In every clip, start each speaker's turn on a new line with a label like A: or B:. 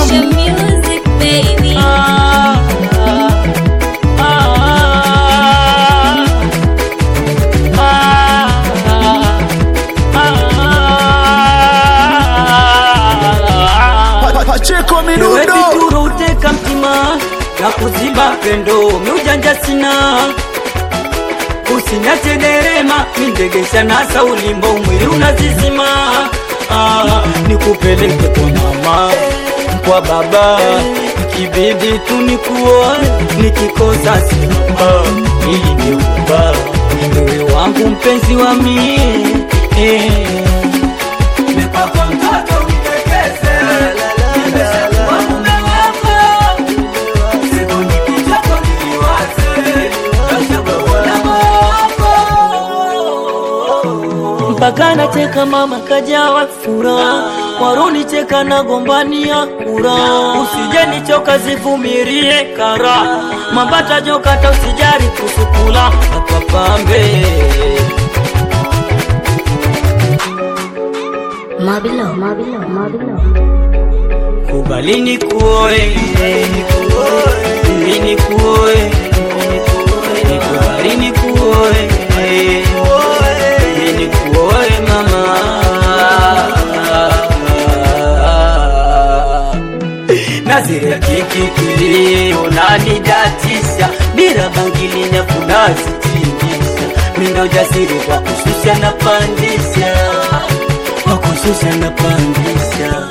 A: Asha music baby.
B: Ah, ah, ah, ah.
C: Pacheko
B: Ewe
C: Midundo
B: vituro uteka mtima na kuziba pendo miujanja sina usinyate derema mindegesha nasa ulimbo mwili unazizima ah, nikupeleke kwa mama kwa baba ikibidi tu nikuoe nikikosa simama ili niuba wewe wangu mpenzi wa mie eh. Nimepakwa mtoto unitekeze, nimeshakuwa mume wako. Siku nikitoka niliwaze, nashakuona wako. mpaka nacheka mama kajawa furaha waruni cheka na gombania kura usije nichoka zivumirie kara mambata jokata usijari kusukula akapambe
A: Mabilo, mabilo, mabilo.
B: kubali nikuoe mimi nikuoe nikubali nikuoe mimi nikuoe mama na zile kikikili unanidatisha bila bangili nyafu nazitingisha mindo jasiri kwa kushusha na pandisha kwa kushusha na pandisha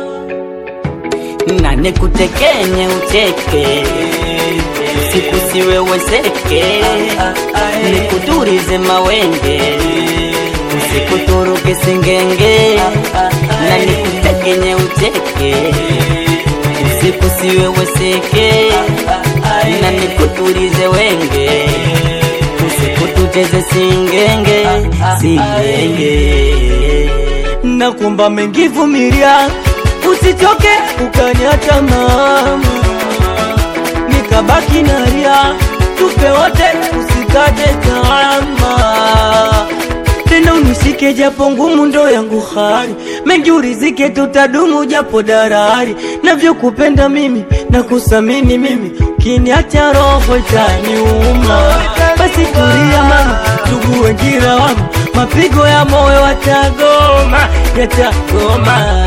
B: na nikutekenye ucheke siku siweweseke nikuturize mawenge usikuturuke singenge na nikutekenye ucheke siku siweweseke na nikuturize wenge usikututeze singenge singenge nakumba mengivumilia usichoke ukaniacha mama nikabaki naria tupe wote usikate kama tena unishike japo ngumu ndo yangu hali mengi urizike tutadumu japo darari navyokupenda mimi na kusamini mimi ukiniacha roho itaniuma basi tulia mama ndugu wengira wangu mapigo ya moyo watagoma yatagoma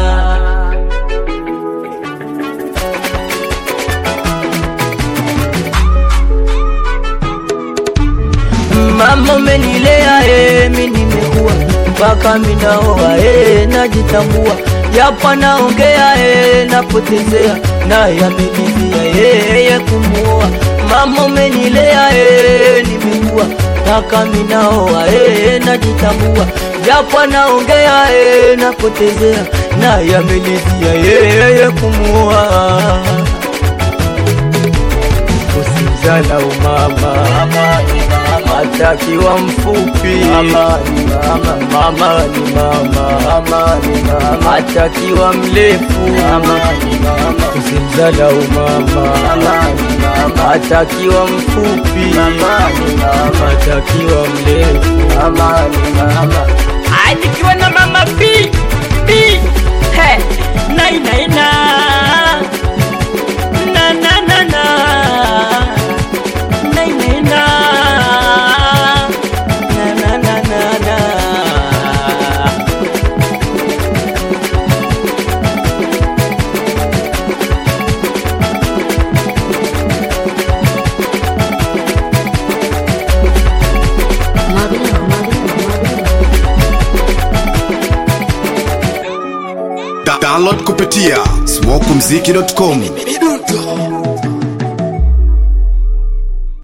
B: mama umenilea eh, mi nimekuwa mpaka minaoa eh, najitambua japo naongea eh, napotezea naye amenivia eh, ya kumuoa mama umenilea eh, nimekuwa mpaka minaoa eh, najitambua japo naongea eh, napotezea naye amenivia eh, ya kumuoa usizala umama atakiwa mfupi mama ni mama, mama ni mama, mama atakiwa mrefu mama ni mama, usimzala umama mama ni mama, atakiwa mfupi mama ni mama, atakiwa mrefu mama ni mama. Nikiwa na mama P P he nai nai na na na na na nai nai na na na na na na
A: Mabilo, mabilo, mabilo.
C: Da- Download kupitia smokumziki.com